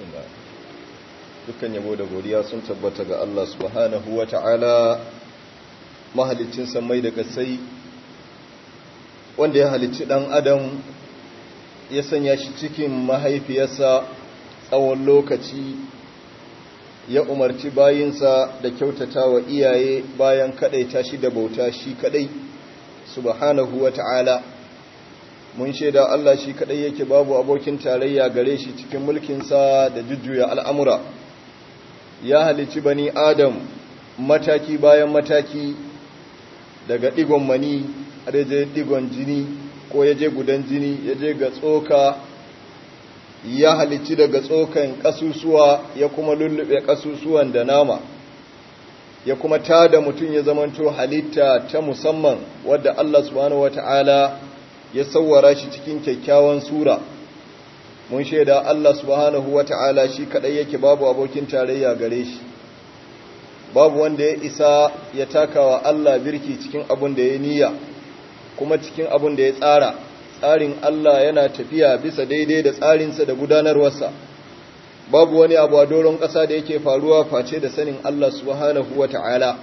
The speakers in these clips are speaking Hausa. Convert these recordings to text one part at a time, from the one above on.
bismillah dukkan yabo da godiya sun tabbata ga Allah subhanahu wa ta'ala mahalicin samai da kasai wanda ya halicci dan adam ya sanya shi cikin mahaifiyarsa tsawon lokaci ya umarci bayinsa da kyautata wa iyaye bayan kadaita shi da bauta shi kadai subhanahu wa ta'ala mun shaida Allah shi kadai yake babu abokin tarayya gare shi cikin mulkinsa da jujjuya al'amura ya halici bani adam mataki bayan mataki daga digon mani har yaje digon jini ko yaje gudan jini yaje ga tsoka ya halici daga tsokan kasusuwa ya kuma lullube kasusuwan da nama ya kuma tada mutum ya zamanto halitta ta musamman wadda Allah subhanahu wata'ala ya sauwara shi cikin kyakkyawan sura mun shaida Allah subhanahu wata'ala shi kadai yake babu abokin tarayya gare shi babu wanda ya isa ya takawa Allah birki cikin abun da ya niyya kuma cikin abun da ya tsara tsarin Allah yana tafiya bisa daidai da tsarinsa da gudanarwarsa babu wani abu a doron ƙasa da yake faruwa face da sanin Allah subhanahu wata'ala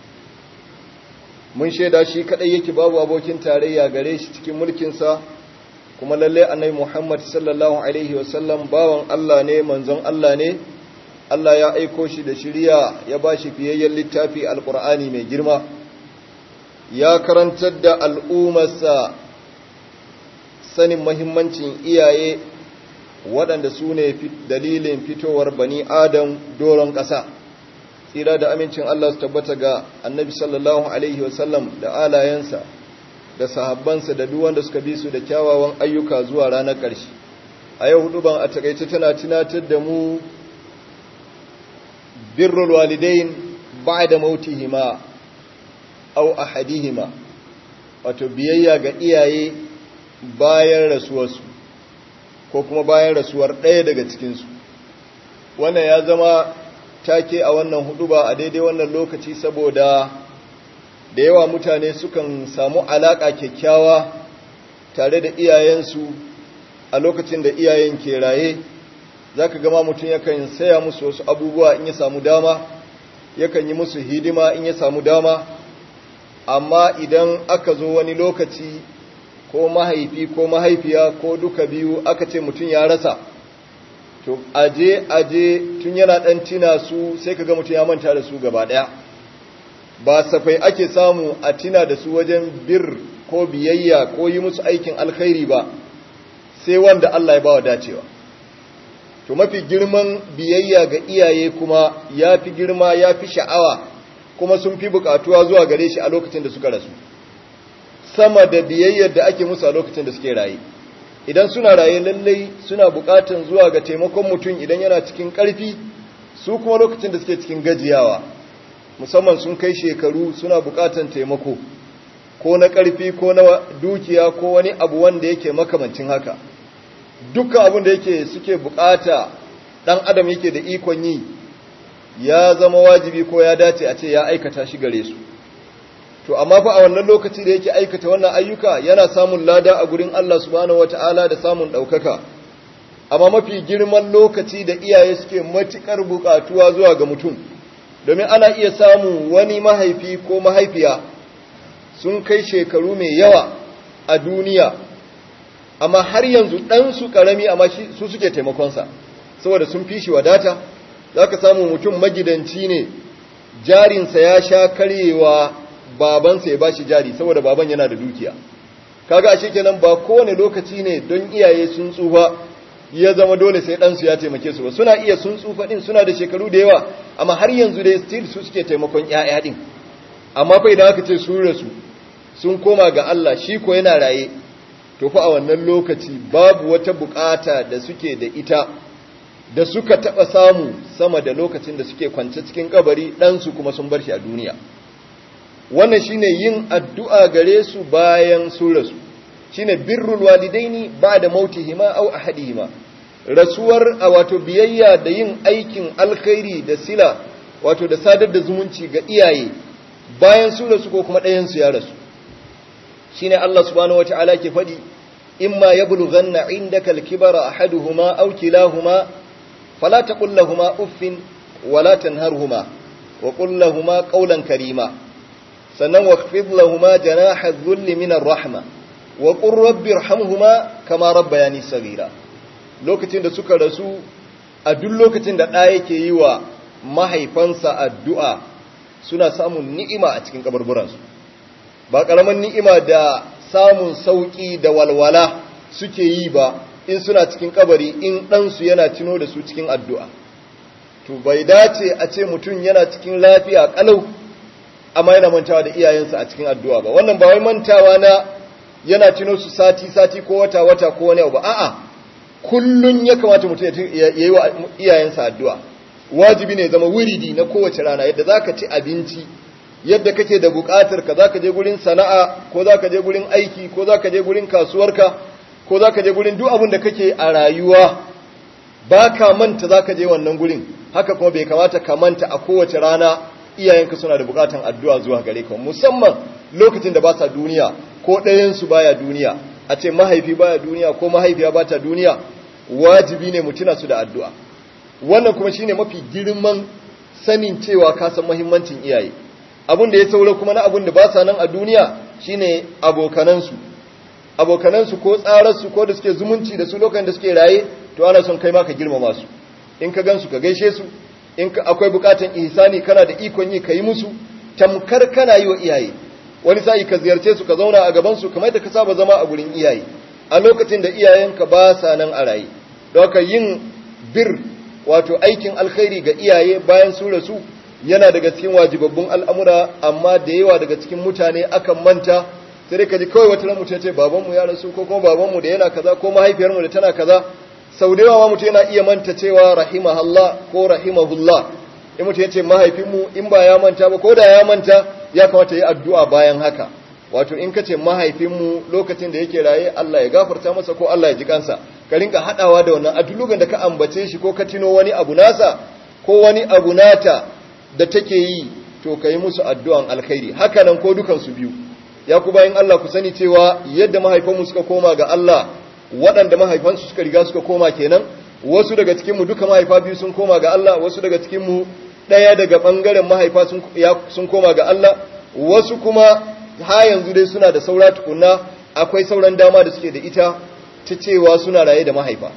mun shaida shi kadai yake babu abokin tarayya gare shi cikin mulkinsa kuma lalle annabi Muhammad sallallahu alaihi wasallam bawan Allah ne manzon Allah ne Allah ya aiko shi da shiriya ya bashi fiyayyen littafi alqur'ani mai girma ya karantar da al'ummarsa sanin muhimmancin iyaye waɗanda su ne dalilin fitowar bani adam doron ƙasa tsira da amincin Allah su tabbata ga annabi sallallahu Alaihi wasallam da alayensa da sahabbansa da duwanda suka bi su da kyawawan ayyuka zuwa ranar ƙarshe a yau hudu ban a takaice tana tunatar da mu birrul walidain ba da mautihima au ahadihima wato biyayya ga iyaye bayan rasuwarsu ko kuma bayan rasuwar ɗaya daga cikinsu wannan ya zama take a wannan hudu ba a daidai wannan lokaci saboda da yawa mutane sukan samu alaƙa kyakkyawa tare da iyayensu a lokacin da iyayen ke raye za ka gama mutum yakan saya musu wasu abubuwa in ya samu dama yakan yi musu hidima in ya samu dama amma idan aka zo wani lokaci ko mahaifi ko mahaifiya ko duka biyu aka ce mutum ya rasa to aje aje tun yana dan tina su sai kaga mutum ya manta da su gaba daya ba safai ake samu a tina da su wajen bir ko biyayya ko yi musu aikin alkhairi ba sai wanda Allah ya bawa dacewa to mafi girman biyayya ga iyaye kuma ya fi girma ya fi sha'awa kuma sun fi bukatuwa zuwa gare shi a lokacin da suka rasu sama da biyayyar da ake musu a lokacin da suke raye idan suna raye lallai suna bukatan zuwa ga taimakon mutum idan yana cikin ƙarfi su kuma lokacin da suke cikin gajiyawa musamman sun kai shekaru suna bukatan taimako ko na ƙarfi ko na dukiya ko wani abu wanda yake makamancin haka dukkan abin da yake suke bukata dan adam yake da ikon yi ya zama wajibi ko ya dace a ce ya aikata shi gare su to amma fa a wannan lokaci da yake aikata wannan ayyuka yana samun lada a gurin Allah subhanahu wataala da samun daukaka amma mafi girman lokaci da iyaye suke matukar bukatuwa zuwa ga mutum domin ana iya samu wani mahaifi ko mahaifiya sun kai shekaru mai yawa a duniya amma har yanzu ɗansu ƙarami amma su suke taimakonsa saboda sun fi shi wadata za ka samu mutum magidanci ne jarinsa ya sha karyewa babansa ya bashi jari saboda baban yana da dukiya kaga ashe kenan ba kowane lokaci ne don iyaye sun tsufa ya zama dole sai ɗansu ya taimake su ba suna iya sun tsufa ɗin suna da shekaru da yawa amma har yanzu dai still su suke taimakon ƴaƴa ɗin amma fa idan aka ce sun rasu sun koma ga Allah shi ko yana raye to fa a wannan lokaci babu wata bukata da suke da ita da suka taɓa samu sama da lokacin da suke kwance cikin kabari ɗansu kuma sun bar shi a duniya wannan shine yin addu'a gare su bayan su rasu shine birrul walidaini ba'da mautihima aw ahadihima rasuwar a wato biyayya da yin aikin alkhairi da sila wato da sadar da zumunci ga iyaye bayan su rasu ko kuma ɗayan su ya rasu shine Allah subhanahu wataala ke faɗi imma yablughanna indaka alkibara ahaduhuma aw kilahuma fala taqul lahumu uffin wala tanharhuma wa qul lahumu qawlan karima sannan waqfid lahumu janaha dhulli min ar-rahma wa qur rabbi irhamhuma kama rabbayani saghira lokacin da suka rasu a duk lokacin da ɗa yake yi wa mahaifansa addu'a suna samun ni'ima a cikin kaburburansu ba ƙaramin ni'ima da samun sauƙi da walwala suke yi ba in suna cikin kabari in ɗansu yana tuno da su cikin addu'a to bai dace a ce mutum yana cikin lafiya ƙalau amma yana mantawa da iyayensa a cikin addu'a ba wannan ba wai mantawa na yana tuno su sati-sati ko wata-wata ko wani abu a'a kullun ya kamata mutum ya yi wa iyayensa addu'a wajibi ne zama wuridi na kowace rana yadda za ka ci abinci yadda kake da buƙatar ka za ka je gurin sana'a ko za ka je gurin aiki ko za ka je gurin kasuwarka ko za ka je gurin duk abin da kake a rayuwa ba ka manta za ka je wannan gurin haka kuma bai kamata ka manta a kowace rana iyayenka suna da buƙatar addu'a zuwa gare ka musamman lokacin da ba sa duniya ko ɗayansu baya duniya a ce mahaifi baya duniya ko mahaifiya ba ta duniya wajibi ne mutuna su da addu'a wannan kuma shine mafi girman sanin cewa ka san muhimmancin iyaye abin da ya saura kuma na abin da ba sa nan a duniya shine abokanansu abokanansu ko tsararsu ko da suke zumunci da su lokacin da suke raye to ana son kai ma ka girmama su in ka gansu ka gaishe su in akwai bukatan ihsani kana da ikon yi ka yi musu tamkar kana yi wa iyaye wani sa'i ka ziyarce su ka zauna a gabansu kamar da ka saba zama a gurin iyaye a lokacin da iyayenka ba sa nan a raye don haka yin bir wato aikin alkhairi ga iyaye bayan su rasu yana daga cikin wajibabbun al'amura amma da yawa daga cikin mutane akan manta sai ka ji kawai wata ran mutum ce babanmu ya rasu ko kuma babanmu da yana kaza ko mahaifiyarmu da tana kaza sau da yawa ma mutum yana iya manta cewa rahimahullah ko rahimahullah in mutum ya ce mahaifinmu in ba ya manta ba ko da ya manta ya kamata yi addu'a bayan haka wato in ka ce mahaifinmu lokacin da yake raye Allah ya gafarta masa ko Allah ya ji kansa ka rinka haɗawa da wannan a duk da ka ambace shi ko ka tino wani abu nasa ko wani abu nata da take yi to ka yi musu addu'an alkhairi haka nan ko dukansu biyu ya ku bayan Allah ku sani cewa yadda mahaifanmu suka koma ga Allah waɗanda mahaifansu suka riga suka koma kenan wasu daga cikinmu duka mahaifa biyu sun koma ga Allah wasu daga cikinmu ɗaya daga ɓangaren mahaifa sun koma ga Allah wasu kuma ha yanzu dai suna da saura tukunna akwai sauran dama da suke da ita ta cewa suna raye da mahaifa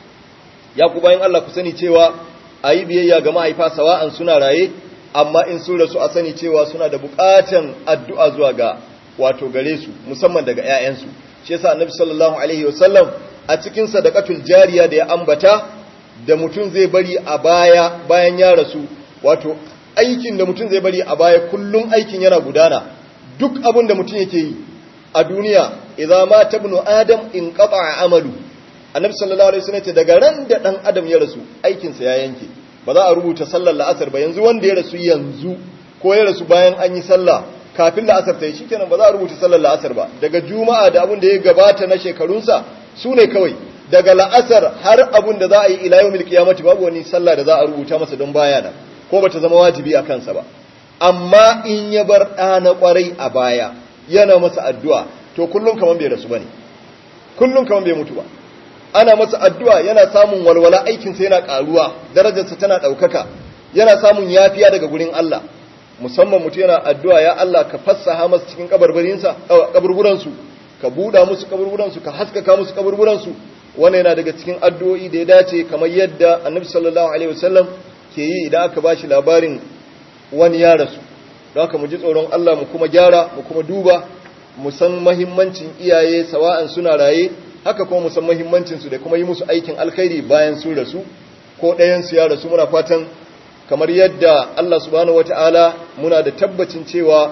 ya ku bayan Allah ku sani cewa a yi biyayya ga mahaifa sawa'an suna raye amma in sun rasu a sani cewa suna da buƙatan addu'a zuwa ga wato gare su musamman daga 'ya'yansu shi yasa annabi sallallahu alaihi wasallam a cikin sadaqatul jariya da ya ambata da mutum zai bari a baya bayan ya rasu wato aikin da mutum zai bari a baya kullum aikin yana gudana duk abin da mutum yake yi a duniya idza ma tabnu adam in qata'a amalu annabi sallallahu alaihi wasallam ce daga ran da dan adam ya rasu aikin sa ya yanke ba za a rubuta sallar la'asar ba yanzu wanda ya rasu yanzu ko ya rasu bayan an yi sallah kafin la'asar ta yi shikenan ba za a rubuta sallar la'asar ba daga juma'a da abin da ya gabata na shekarunsa su ne kawai daga la'asar har abin da za a yi ila yawmil qiyamati babu wani sallah da za a rubuta masa don baya nan ko bata zama wajibi a kansa ba amma in ya bar ɗa na ƙwarai a baya yana masa addu'a to kullum kaman bai rasu bane kullum kaman bai mutu ba ana masa addu'a yana samun walwala aikinsa yana ƙaruwa darajarsa tana ɗaukaka yana samun yafiya daga gurin Allah musamman mutu yana addu'a ya Allah ka fassaha masa cikin kaburburansu ka buɗa musu kaburburansu ka haskaka musu kaburburansu wannan yana daga cikin addu'o'i da ya dace kamar yadda annabi sallallahu alaihi wasallam ke yi idan aka ba shi labarin wani ya rasu don haka mu ji tsoron Allah mu kuma gyara mu kuma duba mu san mahimmancin iyaye sawa'an suna raye haka kuma mu san mahimmancin su da kuma yi musu aikin alkhairi bayan sun rasu ko ɗayan su ya rasu muna fatan kamar yadda Allah subhanahu wataala muna da tabbacin cewa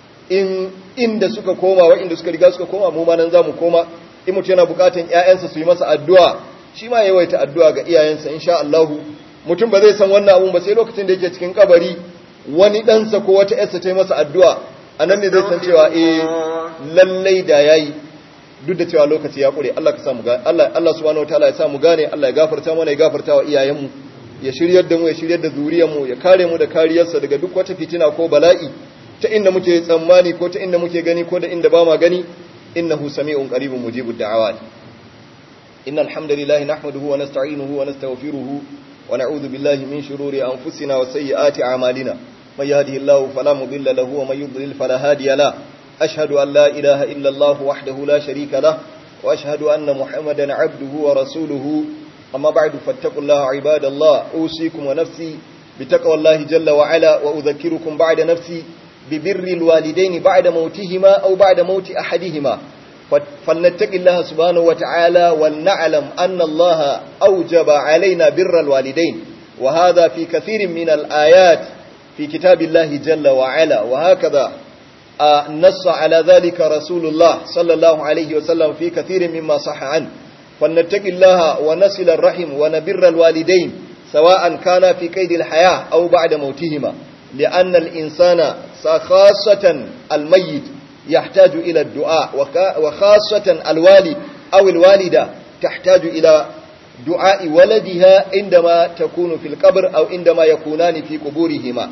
in inda suka koma wa inda suka riga suka koma mu ma nan zamu koma in mutum yana bukatan ƴaƴansa su yi masa addu'a shi ma yawaita addu'a ga iyayensa insha Allah mutum ba zai san wannan abun ba sai lokacin da yake cikin kabari wani ɗansa ko wata ƴarsa ta yi masa addu'a a nan ne zai san cewa eh lallai da yayi duk da cewa lokaci ya ƙure Allah ka samu gane Allah Allah subhanahu wataala ya samu gane Allah ya gafarta mana ya gafarta wa iyayenmu ya shiryar da mu ya shiryar da zuriyarmu ya kare mu da kariyarsa daga duk wata fitina ko bala'i ta inda muke tsammani ko ta inda muke gani ko da inda ba ma gani innahu sami'un qaribun mujibud da'awat innal hamdalillahi nahmaduhu wa nasta'inuhu wa nastaghfiruhu ونعوذ بالله من شرور أنفسنا وسيئات أعمالنا من يهده الله فلا مضل له ومن يضلل فلا هادي له أشهد أن لا إله إلا الله وحده لا شريك له وأشهد أن محمدا عبده ورسوله أما بعد فاتقوا الله عباد الله أوصيكم ونفسي بتقوى الله جل وعلا وأذكركم بعد نفسي ببر الوالدين بعد موتهما أو بعد موت أحدهما فلنتق الله سبحانه وتعالى ولنعلم أن الله أوجب علينا بر الوالدين وهذا في كثير من الآيات في كتاب الله جل وعلا وهكذا نص على ذلك رسول الله صلى الله عليه وسلم في كثير مما صح عنه فلنتق الله ونصل الرحم ونبر الوالدين سواء كان في قيد الحياة أو بعد موتهما لأن الإنسان خاصة الميت يحتاج إلى الدعاء وخاصة الوالد أو الوالدة تحتاج إلى دعاء ولدها عندما تكون في القبر أو عندما يكونان في قبورهما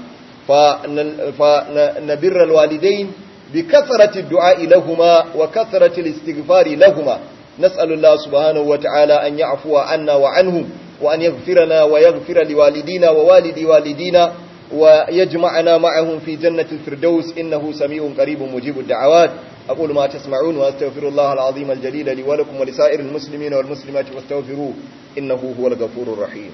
فنبر الوالدين بكثرة الدعاء لهما وكثرة الاستغفار لهما نسأل الله سبحانه وتعالى أن يعفو عنا وعنهم وأن يغفرنا ويغفر لوالدينا ووالد والدينا ويجمعنا معهم في جنة الفردوس إنه سميع قريب مجيب الدعوات أقول ما تسمعون وأستغفر الله العظيم الجليل لي ولكم ولسائر المسلمين والمسلمات واستغفروه إنه هو الغفور الرحيم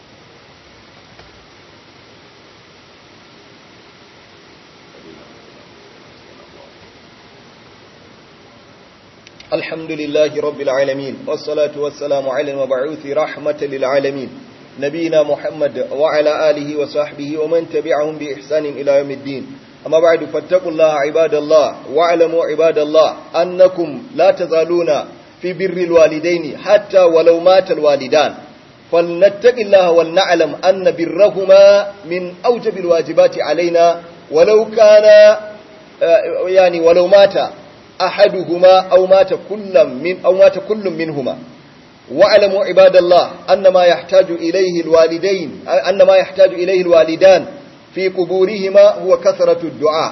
الحمد لله رب العالمين والصلاة والسلام على المبعوث رحمة للعالمين نبينا محمد وعلى آله وصحبه ومن تبعهم بإحسان إلى يوم الدين أما بعد فاتقوا الله عباد الله واعلموا عباد الله أنكم لا تزالون في بر الوالدين حتى ولو مات الوالدان فلنتق الله ولنعلم أن برهما من أوجب الواجبات علينا ولو كان يعني ولو مات أحدهما أو مات كل من أو مات كل منهما واعلموا عباد الله أن ما يحتاج إليه الوالدين أن ما يحتاج إليه الوالدان في قبورهما هو كثرة الدعاء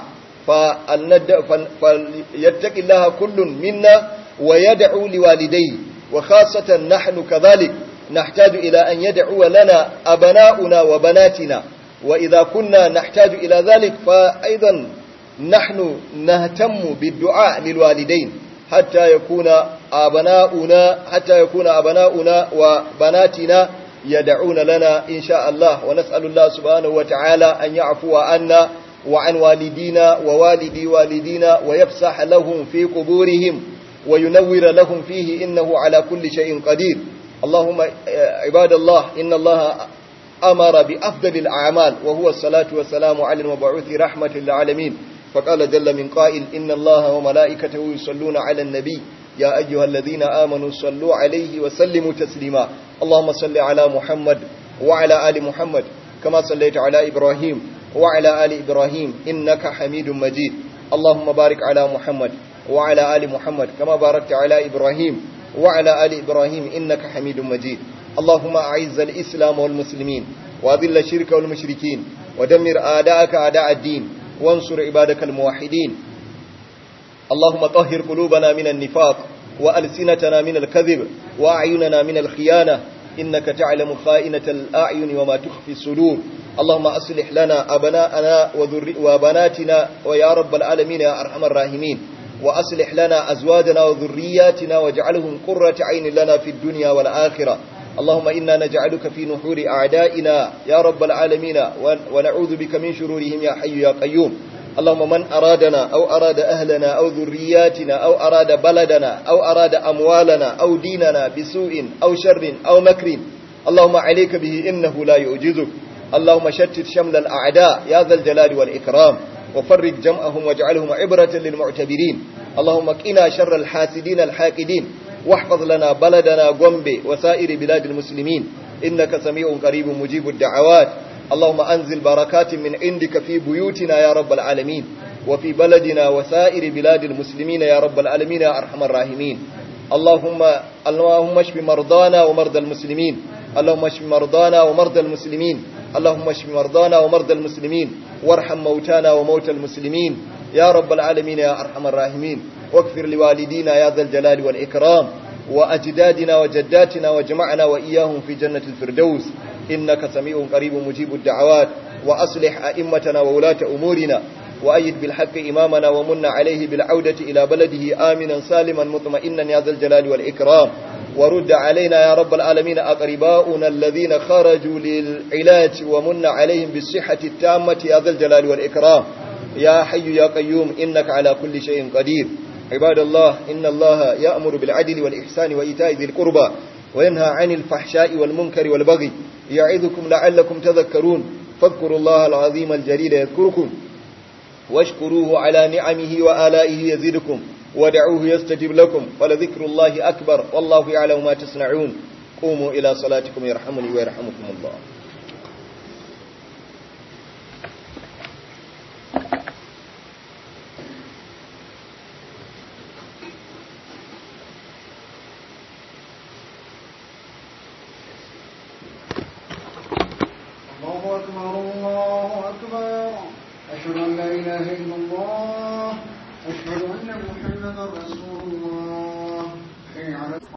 فليتق الله كل منا ويدعو لوالديه وخاصة نحن كذلك نحتاج إلى أن يدعو لنا أبناؤنا وبناتنا وإذا كنا نحتاج إلى ذلك فأيضا نحن نهتم بالدعاء للوالدين حتى يكون أبناؤنا حتى يكون أبناؤنا وبناتنا يدعون لنا إن شاء الله ونسأل الله سبحانه وتعالى أن يعفو عنا وعن والدينا ووالدي والدينا ويفسح لهم في قبورهم وينور لهم فيه إنه على كل شيء قدير اللهم عباد الله إن الله أمر بأفضل الأعمال وهو الصلاة والسلام على المبعوث رحمة للعالمين فقال جل من قائل إن الله وملائكته يصلون على النبي يا أيها الذين آمنوا صلوا عليه وسلموا تسليما اللهم صل على محمد وعلى آل محمد كما صليت على إبراهيم وعلى آل إبراهيم إنك حميد مجيد اللهم بارك على محمد وعلى آل محمد كما باركت على إبراهيم وعلى آل إبراهيم إنك حميد مجيد اللهم أعز الإسلام والمسلمين وأذل الشرك والمشركين ودمر آداءك أعداء الدين وانصر عبادك الموحدين اللهم طهر قلوبنا من النفاق وألسنتنا من الكذب وأعيننا من الخيانة إنك تعلم خائنة الأعين وما تخفي الصدور اللهم أصلح لنا أبناءنا وبناتنا ويا رب العالمين يا أرحم الراحمين وأصلح لنا أزواجنا وذرياتنا واجعلهم قرة عين لنا في الدنيا والآخرة اللهم إنا نجعلك في نحور أعدائنا يا رب العالمين ونعوذ بك من شرورهم يا حي يا قيوم اللهم من أرادنا أو أراد أهلنا أو ذرياتنا أو أراد بلدنا أو أراد أموالنا أو ديننا بسوء أو شر أو مكر اللهم عليك به إنه لا يعجزك اللهم شتت شمل الأعداء يا ذا الجلال والإكرام وفرج جمعهم واجعلهم عبرة للمعتبرين اللهم قنا شر الحاسدين الحاقدين واحفظ لنا بلدنا غومبي وسائر بلاد المسلمين إنك سميع قريب مجيب الدعوات اللهم أنزل بركات من عندك في بيوتنا يا رب العالمين وفي بلدنا وسائر بلاد المسلمين يا رب العالمين يا أرحم الراحمين اللهم اللهم اشف مرضانا ومرضى المسلمين اللهم اشف مرضانا ومرضى المسلمين اللهم اشف مرضانا ومرضى المسلمين وارحم موتانا وموتى المسلمين يا رب العالمين يا أرحم الراحمين واغفر لوالدينا يا ذا الجلال والإكرام وأجدادنا وجداتنا وجمعنا وإياهم في جنة الفردوس إنك سميع قريب مجيب الدعوات وأصلح أئمتنا وولاة أمورنا وأيد بالحق إمامنا ومن عليه بالعودة إلى بلده آمنا سالما مطمئنا يا ذا الجلال والإكرام ورد علينا يا رب العالمين أقرباؤنا الذين خرجوا للعلاج ومن عليهم بالصحة التامة يا ذا الجلال والإكرام يا حي يا قيوم إنك على كل شيء قدير عباد الله إن الله يأمر بالعدل والإحسان وإيتاء ذي القربى وينهى عن الفحشاء والمنكر والبغي يعظكم لعلكم تذكرون فاذكروا الله العظيم الجليل يذكركم واشكروه على نعمه وآلائه يزدكم ودعوه يستجب لكم ولذكر الله أكبر والله يعلم ما تصنعون قوموا إلى صلاتكم يرحمني ويرحمكم الله الله أكبر الله أكبر أشهد أن لا إله إلا الله أشهد أن محمدا رسول الله حي على